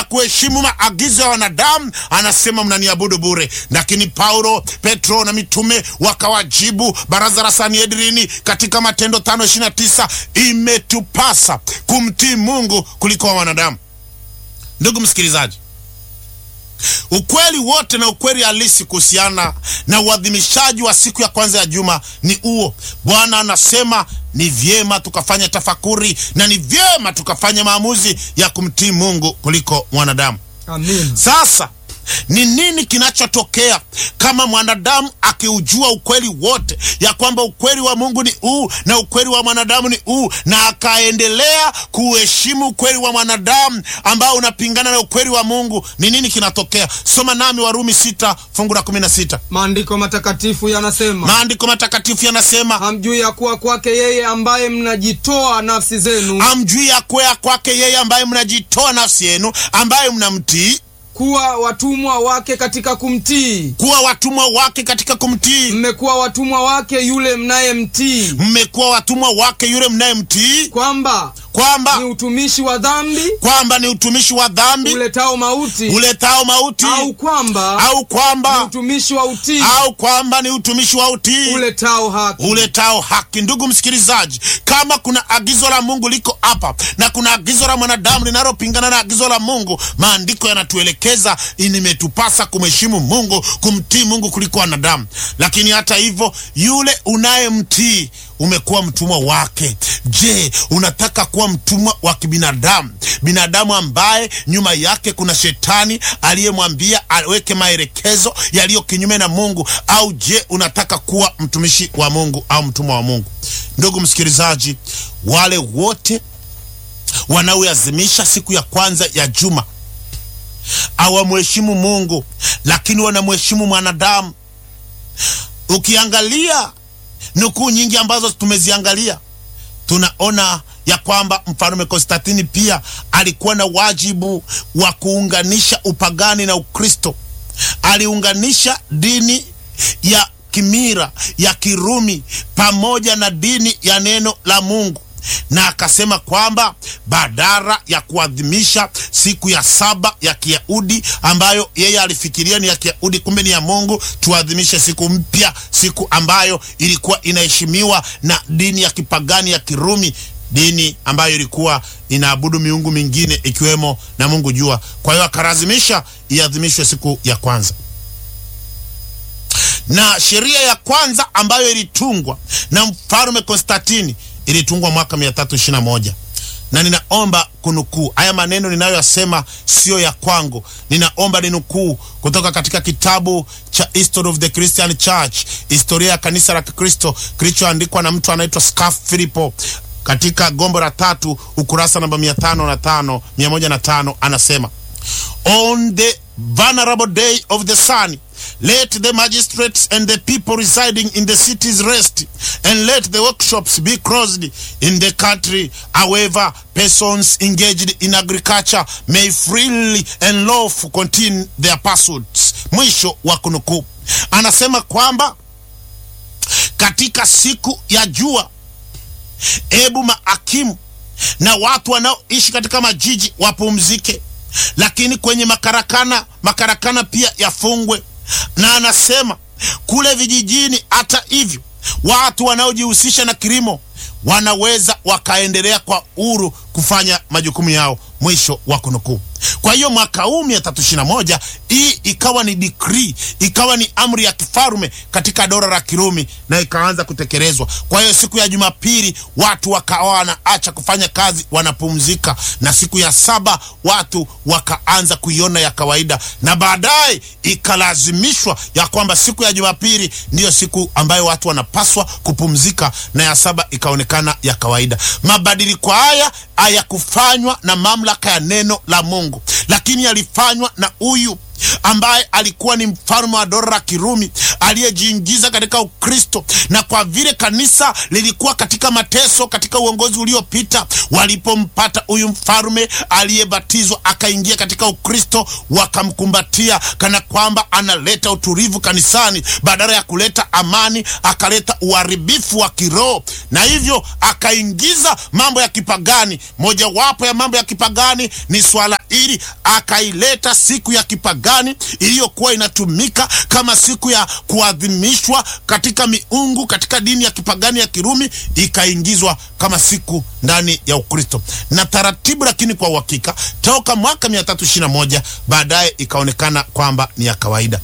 kuheshimu maagizo ya wanadamu, anasema mnaniabudu bure. Lakini Paulo, Petro na mitume wakawajibu baraza la Sanhedrini katika Matendo tano ishirini na tisa imetupasa kumtii Mungu kuliko wa wanadamu. Ndugu msikilizaji, ukweli wote na ukweli halisi kuhusiana na uadhimishaji wa siku ya kwanza ya juma ni huo. Bwana anasema ni vyema tukafanya tafakuri na ni vyema tukafanya maamuzi ya kumtii Mungu kuliko mwanadamu. Amin. Sasa ni nini kinachotokea kama mwanadamu akiujua ukweli wote, ya kwamba ukweli wa Mungu ni huu na ukweli wa mwanadamu ni huu, na akaendelea kuheshimu ukweli wa mwanadamu ambao unapingana na ukweli wa Mungu? Ni nini kinatokea? Soma nami Warumi sita fungu la kumi na sita. Maandiko matakatifu yanasema, Maandiko matakatifu yanasema hamjui ya kuwa kwake yeye ambaye mnajitoa nafsi zenu amjui ya kwea kwake yeye ambaye mnajitoa nafsi yenu, ambaye mnamtii kuwa watumwa wake katika kumtii. kuwa watumwa wake katika kumtii. Mmekuwa watumwa wake yule mnayemtii, Mmekuwa watumwa wake yule mnayemtii, kwamba kwamba ni utumishi wa dhambi kwamba ni utumishi wa dhambi uletao mauti, uletao mauti, au kwamba au ni kwamba utumishi wa utii au kwamba ni utumishi wa utii uletao haki. uletao haki. Ndugu msikilizaji, kama kuna agizo la Mungu liko hapa na kuna agizo la mwanadamu linalopingana na agizo la Mungu, maandiko yanatuelekeza nimetupasa kumheshimu Mungu, kumtii Mungu kuliko wanadamu. Lakini hata hivyo, yule unayemtii umekuwa mtumwa wake. Je, unataka kuwa mtumwa wa kibinadamu, binadamu ambaye nyuma yake kuna shetani aliyemwambia aweke maelekezo yaliyo kinyume na Mungu, au je unataka kuwa mtumishi wa Mungu au mtumwa wa Mungu? Ndugu msikilizaji, wale wote wanaoazimisha siku ya kwanza ya juma hawamheshimu Mungu, lakini wanamheshimu mwanadamu. Ukiangalia nukuu nyingi ambazo tumeziangalia, tunaona ya kwamba mfalme Konstantini pia alikuwa na wajibu wa kuunganisha upagani na Ukristo. Aliunganisha dini ya kimira ya Kirumi pamoja na dini ya neno la Mungu na akasema kwamba badala ya kuadhimisha siku ya saba ya Kiyahudi ambayo yeye alifikiria ni ya Kiyahudi, kumbe ni ya Mungu, tuadhimishe siku mpya, siku ambayo ilikuwa inaheshimiwa na dini ya kipagani ya Kirumi, dini ambayo ilikuwa inaabudu miungu mingine ikiwemo na Mungu jua. Kwa hiyo akalazimisha iadhimishwe siku ya kwanza na sheria ya kwanza ambayo ilitungwa na mfalme Konstantini ilitungwa mwaka 321 na ninaomba kunukuu haya maneno ninayoyasema, siyo ya kwangu. Ninaomba ninukuu kutoka katika kitabu cha History of the Christian Church, historia ya kanisa la Kikristo kilichoandikwa na mtu anaitwa Scarf Philippo katika gombo la tatu ukurasa namba 505 105, anasema on the venerable day of the sun let the magistrates and the people residing in the cities rest and let the workshops be closed in the country however persons engaged in agriculture may freely and lawfully continue their pursuits mwisho wa kunukuu anasema kwamba katika siku ya jua ebu maakimu na watu wanaoishi katika majiji wapumzike lakini kwenye makarakana makarakana pia yafungwe na anasema kule vijijini hata hivyo watu wanaojihusisha na kilimo wanaweza wakaendelea kwa uhuru kufanya majukumu yao mwisho wa kunukuu kwa hiyo mwaka huu mia tatu ishirini na moja hii ikawa ni decree ikawa ni amri ya kifarume katika dola la kirumi na ikaanza kutekelezwa kwa hiyo siku ya jumapili watu wakawa wanaacha kufanya kazi wanapumzika na siku ya saba watu wakaanza kuiona ya kawaida na baadaye ikalazimishwa ya kwamba siku ya jumapili ndiyo siku ambayo watu wanapaswa kupumzika na ya saba ikaonekana ya kawaida mabadiliko haya hayakufanywa na mamlaka ya neno la mungu lakini yalifanywa na huyu ambaye alikuwa ni mfalme wa dola la kirumi aliyejiingiza katika Ukristo, na kwa vile kanisa lilikuwa katika mateso katika uongozi uliopita, walipompata huyu mfalme aliyebatizwa akaingia katika Ukristo, wakamkumbatia kana kwamba analeta utulivu kanisani, badala ya kuleta amani akaleta uharibifu wa kiroho, na hivyo akaingiza mambo ya kipagani. Mojawapo ya mambo ya kipagani ni swala hili, akaileta siku ya kipagani iliyokuwa inatumika kama siku ya kuadhimishwa katika miungu katika dini ya kipagani ya Kirumi, ikaingizwa kama siku ndani ya Ukristo na taratibu, lakini kwa uhakika toka mwaka 321 baadaye ikaonekana kwamba ni ya kawaida.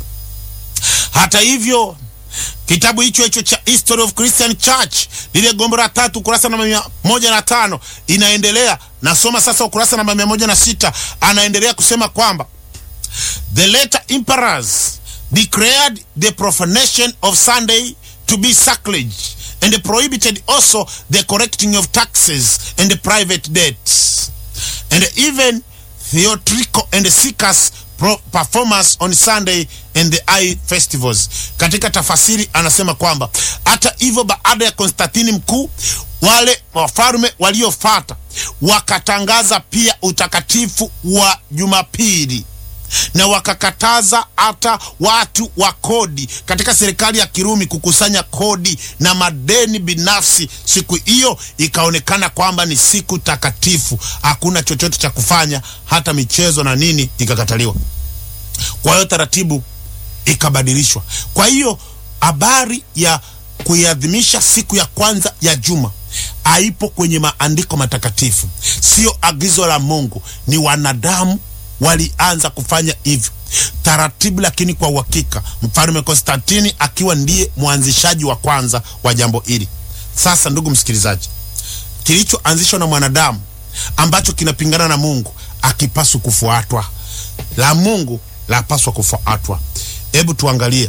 Hata hivyo kitabu hicho hicho cha History of Christian Church lile gombo la tatu ukurasa namba mia moja na tano inaendelea. Nasoma sasa ukurasa namba mia moja na sita anaendelea kusema kwamba the later emperors declared the profanation of Sunday to be sacrilege and prohibited also the collecting of taxes and the private debts and even theatrical and circus pro- performance on Sunday and the high festivals. Katika tafasiri anasema kwamba hata hivyo, baada ya Konstantini mkuu, wale wafalme waliofata wakatangaza pia utakatifu wa Jumapili na wakakataza hata watu wa kodi katika serikali ya Kirumi kukusanya kodi na madeni binafsi. Siku hiyo ikaonekana kwamba ni siku takatifu, hakuna chochote cha kufanya, hata michezo na nini ikakataliwa. Kwa hiyo taratibu ikabadilishwa. Kwa hiyo habari ya kuiadhimisha siku ya kwanza ya juma haipo kwenye maandiko matakatifu, sio agizo la Mungu, ni wanadamu walianza kufanya hivyo taratibu, lakini kwa uhakika mfalme Konstantini akiwa ndiye mwanzishaji wa kwanza wa jambo hili. Sasa ndugu msikilizaji, kilichoanzishwa na mwanadamu ambacho kinapingana na Mungu akipaswa kufuatwa, la Mungu lapaswa kufuatwa. Hebu tuangalie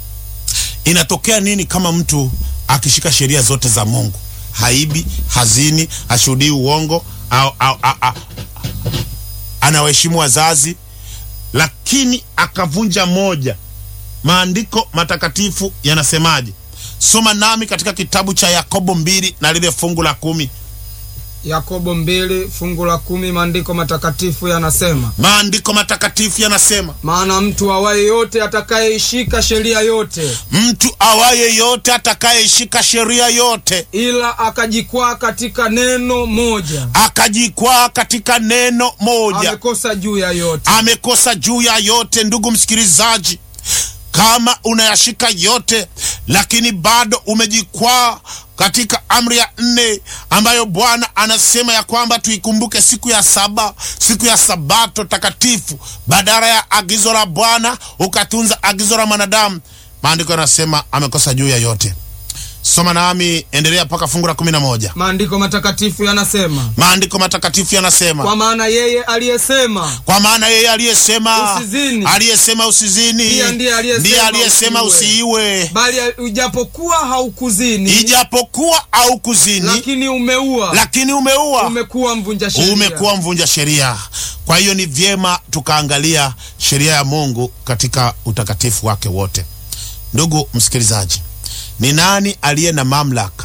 inatokea nini kama mtu akishika sheria zote za Mungu, haibi, hazini, hashuhudii uongo au, au, au, au anawaheshimu wazazi, lakini akavunja moja. Maandiko matakatifu yanasemaje? Soma nami katika kitabu cha Yakobo mbili na lile fungu la kumi. Yakobo mbili fungu la kumi maandiko matakatifu yanasema, Maandiko matakatifu yanasema, maana mtu awaye yote atakayeishika sheria yote, mtu awaye yote atakayeishika sheria yote ila akajikwaa katika neno moja, akajikwaa katika neno moja amekosa juu ya yote. amekosa juu ya yote. Ndugu msikilizaji, kama unayashika yote lakini bado umejikwaa katika amri ya nne ambayo Bwana anasema ya kwamba tuikumbuke siku ya saba, siku ya sabato takatifu, badala ya agizo la Bwana ukatunza agizo la mwanadamu, maandiko yanasema amekosa juu ya yote. Soma nami, endelea mpaka fungu la kumi na moja. Maandiko matakatifu yanasema, Maandiko matakatifu yanasema kwa maana yeye aliyesema kwa maana yeye aliyesema Usizini. aliyesema usizini Pia ndiye aliyesema ndiye aliyesema usiue. usiiwe, bali ujapokuwa haukuzini, ijapokuwa au kuzini, lakini umeua, lakini umeua, umekuwa mvunja sheria. umekuwa mvunja sheria. Kwa hiyo ni vyema tukaangalia sheria ya Mungu katika utakatifu wake wote. Ndugu msikilizaji, ni nani aliye na mamlaka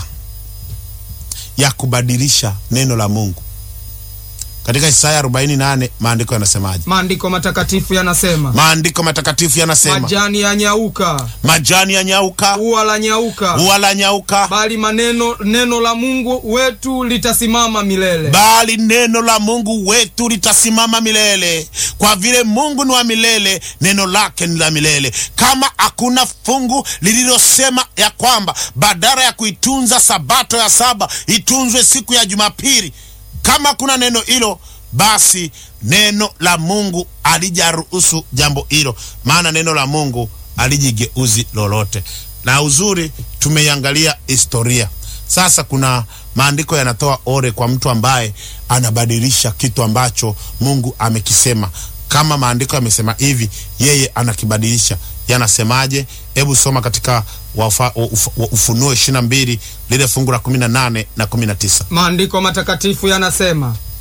ya kubadilisha neno la Mungu? Katika Isaya 48 maandiko yanasemaje? Maandiko matakatifu yanasema, Maandiko matakatifu yanasema majani ya nyauka, majani ya nyauka, ua la nyauka, ua la nyauka, bali maneno neno la Mungu wetu litasimama milele. bali neno la Mungu wetu litasimama milele. Kwa vile Mungu ni wa milele, neno lake ni la milele. Kama hakuna fungu lililosema ya kwamba badala ya kuitunza sabato ya saba itunzwe siku ya Jumapili, kama kuna neno hilo, basi neno la Mungu alijaruhusu jambo hilo, maana neno la Mungu alijigeuzi lolote. Na uzuri tumeiangalia historia. Sasa kuna maandiko yanatoa ore kwa mtu ambaye anabadilisha kitu ambacho Mungu amekisema. Kama maandiko yamesema hivi, yeye anakibadilisha. Yanasemaje? Hebu soma katika wafa, uf, Ufunuo ishirini na mbili lile fungu la kumi na nane na kumi na tisa. Maandiko matakatifu yanasema,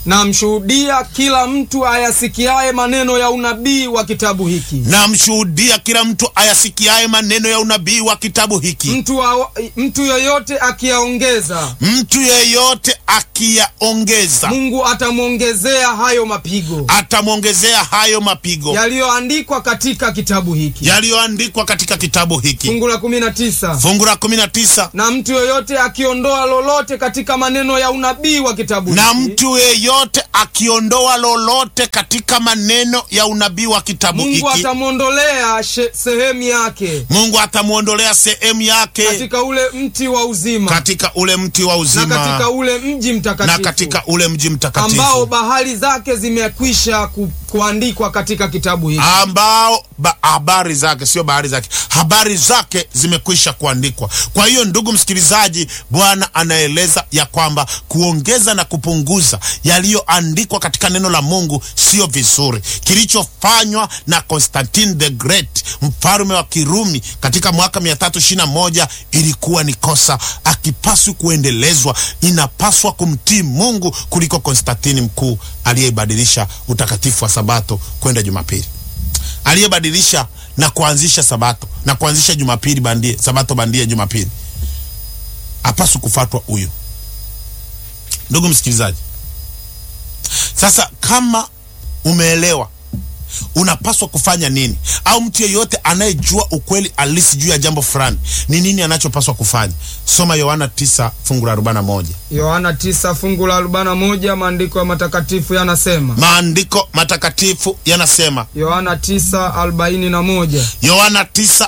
namshuhudia kila mtu ayasikiaye maneno ya unabii wa kitabu hiki namshuhudia kila mtu ayasikiaye maneno ya unabii wa kitabu hiki mtu, wa, mtu yoyote akiyaongeza mtu yeyote akiyaongeza mungu atamwongezea hayo mapigo atamwongezea hayo mapigo yaliyoandikwa katika kitabu hiki yaliyoandikwa katika kitabu hiki fungu la kumi na tisa fungu la kumi na tisa na mtu yoyote akiondoa lolote katika maneno ya unabii wa kitabu na hiki mtu yeyote akiondoa lolote katika maneno ya unabii wa kitabu mungu hiki atamwondolea she- sehemu yake mungu atamwondolea sehemu yake katika ule mti wa uzima katika ule mti wa na uzima katika ule mji na mtakatifu katika ule mji ambao mtakatifu bahari zake zimekwisha ku, kuandikwa katika kitabu hiki ambao ba, habari zake sio bahari zake habari zake zimekwisha kuandikwa kwa hiyo ndugu msikilizaji bwana anaeleza ya kwamba kuongeza na kupunguza yaliyoandikwa katika neno la mungu sio vizuri kilichofanywa na constantine the great mfalume wa kirumi katika mwaka 321 ilikuwa ni kosa akipaswi kuendelezwa inapaswa kumtii mungu kuliko konstantini mkuu aliyeibadilisha utakatifu wa sabato kwenda jumapili aliyebadilisha na kuanzisha sabato na kuanzisha jumapili bandie sabato bandia jumapili apaswi kufatwa huyo ndugu msikilizaji sasa kama umeelewa unapaswa kufanya nini au mtu yeyote anayejua ukweli alisi juu ya jambo fulani ni nini anachopaswa kufanya soma yohana 9 fungu la 41 yohana 9 fungu la 41 maandiko ya matakatifu yanasema maandiko matakatifu yanasema yohana 9:41 yohana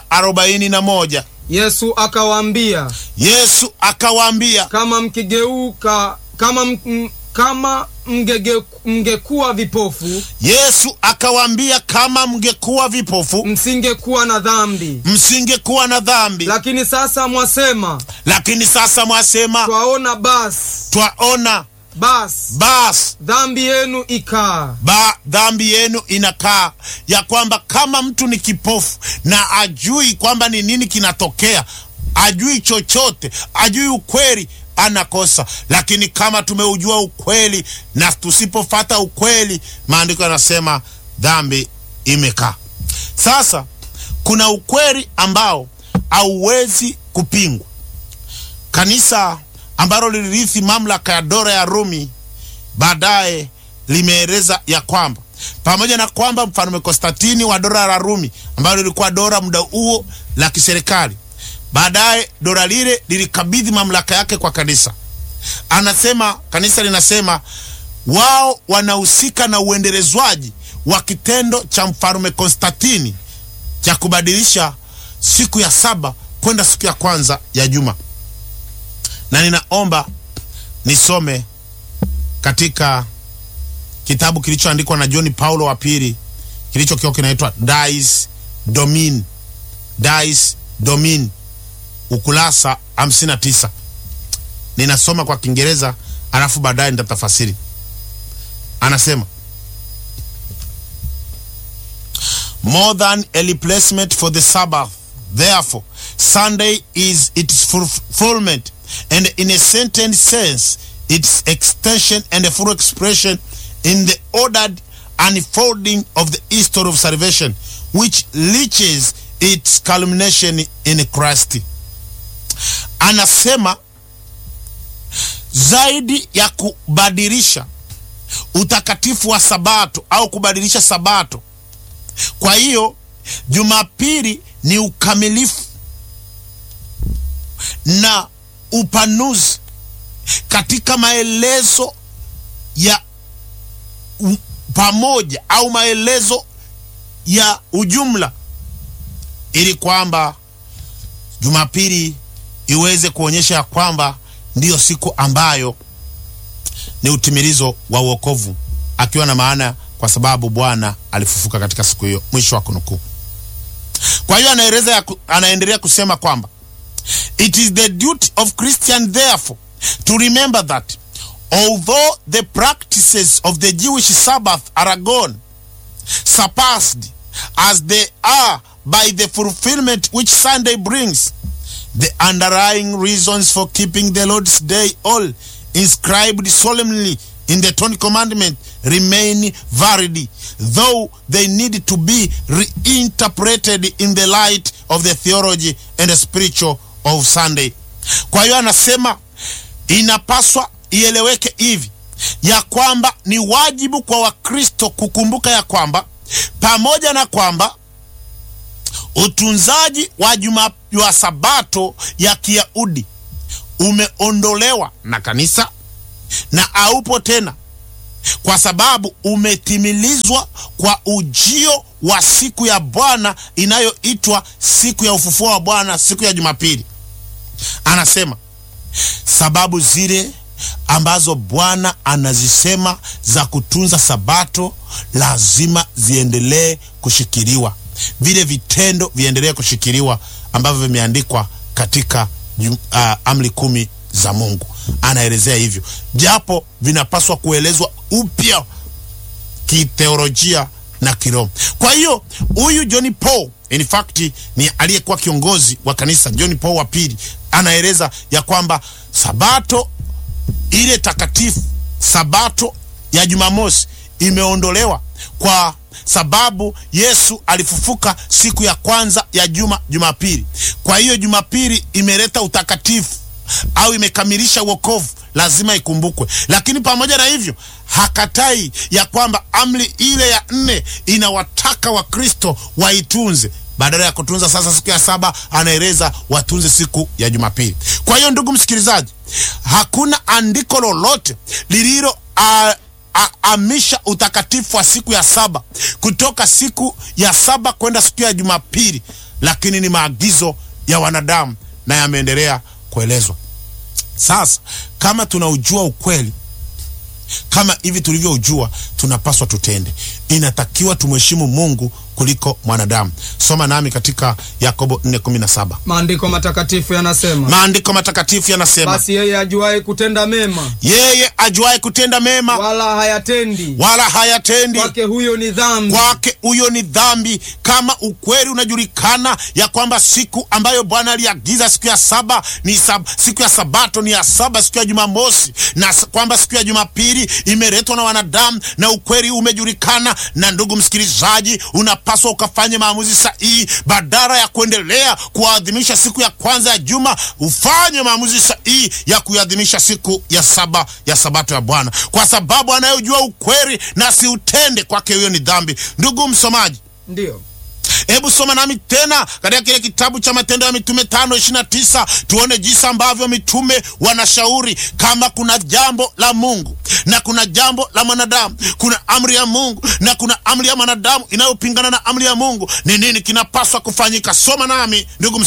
9:41 yesu akawaambia yesu akawaambia kama mkigeuka kama m, m, kama mgege, mngekuwa vipofu yesu akawaambia kama mngekuwa vipofu msingekuwa na dhambi msingekuwa na dhambi lakini sasa mwasema lakini sasa mwasema twaona basi twaona basi basi dhambi yenu ikaa ba dhambi yenu inakaa ya kwamba kama mtu ni kipofu na ajui kwamba ni nini kinatokea ajui chochote ajui ukweli anakosa lakini kama tumeujua ukweli na tusipofata ukweli maandiko yanasema dhambi imekaa sasa kuna ukweli ambao hauwezi kupingwa kanisa ambalo lilirithi mamlaka ya dola ya rumi baadaye limeeleza ya kwamba pamoja na kwamba mfalme konstantini wa dola la rumi ambalo lilikuwa dola muda huo la kiserikali baadaye dola lile lilikabidhi mamlaka yake kwa kanisa anasema kanisa linasema wao wanahusika na uendelezwaji wa kitendo cha mfalume konstantini cha kubadilisha siku ya saba kwenda siku ya kwanza ya juma na ninaomba nisome katika kitabu kilichoandikwa na john paulo wa pili kilichokiwa kinaitwa Dies Domini, Dies Domini, ukurasa 59. Ninasoma kwa Kiingereza alafu baadaye nitatafasiri. Anasema more than a replacement for the Sabbath. Therefore, Sunday is its fulfillment, and in a certain sense, its extension and a full expression in the ordered unfolding of the history of salvation, which reaches its culmination in Christ. Anasema zaidi ya kubadilisha utakatifu wa Sabato au kubadilisha Sabato. Kwa hiyo Jumapili ni ukamilifu na upanuzi katika maelezo ya u, pamoja au maelezo ya ujumla, ili kwamba Jumapili iweze kuonyesha ya kwamba ndiyo siku ambayo ni utimilizo wa uokovu, akiwa na maana kwa sababu Bwana alifufuka katika siku hiyo. Mwisho wa kunukuu. Kwa hiyo anaeleza, anaendelea kusema kwamba it is the duty of Christian therefore to remember that although the practices of the Jewish Sabbath are gone, surpassed as they are by the fulfillment which Sunday brings, the underlying reasons for keeping the Lord's Day all inscribed solemnly in the Ten Commandments remain valid, though they need to be reinterpreted in the light of the theology and the spiritual of Sunday. Kwa hiyo anasema inapaswa ieleweke hivi ya kwamba ni wajibu kwa Wakristo kukumbuka ya kwamba pamoja na kwamba utunzaji wa juma wa sabato ya Kiyahudi umeondolewa na kanisa na haupo tena, kwa sababu umetimilizwa kwa ujio wa siku ya Bwana inayoitwa siku ya ufufuo wa Bwana, siku ya Jumapili. Anasema sababu zile ambazo Bwana anazisema za kutunza sabato lazima ziendelee kushikiliwa, vile vitendo viendelee kushikiliwa ambavyo vimeandikwa katika uh, amri kumi za Mungu. Anaelezea hivyo, japo vinapaswa kuelezwa upya kiteolojia na kiroho. Kwa hiyo huyu John Paul in fact ni aliyekuwa kiongozi wa kanisa John Paul wa pili, anaeleza ya kwamba sabato ile takatifu, sabato ya Jumamosi imeondolewa kwa sababu Yesu alifufuka siku ya kwanza ya juma, Jumapili. Kwa hiyo Jumapili imeleta utakatifu au imekamilisha wokovu, lazima ikumbukwe. Lakini pamoja na hivyo, hakatai ya kwamba amri ile ya nne inawataka Wakristo waitunze badala ya kutunza sasa siku ya saba, anaeleza watunze siku ya Jumapili. Kwa hiyo ndugu msikilizaji, hakuna andiko lolote lililo amisha utakatifu wa siku ya saba kutoka siku ya saba kwenda siku ya Jumapili, lakini ni maagizo ya wanadamu na yameendelea kuelezwa. Sasa kama tunaujua ukweli kama hivi tulivyoujua, tunapaswa tutende. Inatakiwa tumheshimu Mungu kuliko mwanadamu. Soma nami katika Yakobo 4:17. Maandiko matakatifu yanasema, Maandiko matakatifu yanasema, basi yeye ajuaye kutenda mema yeye ajuaye kutenda mema wala hayatendi, wala hayatendi kwake huyo ni dhambi. kwake huyo ni dhambi. Kama ukweli unajulikana ya kwamba siku ambayo Bwana aliagiza siku ya saba ni sab, siku ya sabato ni ya saba, siku ya Jumamosi, na s- kwamba siku ya Jumapili imeletwa na wanadamu, na ukweli umejulikana. Na ndugu msikilizaji, unapaswa ukafanye maamuzi sahihi, badala ya kuendelea kuadhimisha siku ya kwanza ya juma, ufanye maamuzi sahihi ya kuadhimisha siku ya saba ya sabato ya Bwana, kwa sababu anayejua ukweli na siutende, kwake huyo ni dhambi. Ndugu msomaji, Ndiyo, Hebu soma nami tena katika kile kitabu cha Matendo ya Mitume tano ishirini na tisa tuone jinsi ambavyo mitume wanashauri kama kuna jambo la Mungu na kuna jambo la mwanadamu, kuna amri ya Mungu na kuna amri ya mwanadamu inayopingana na amri ya Mungu, ni nini kinapaswa kufanyika? Soma nami ndugu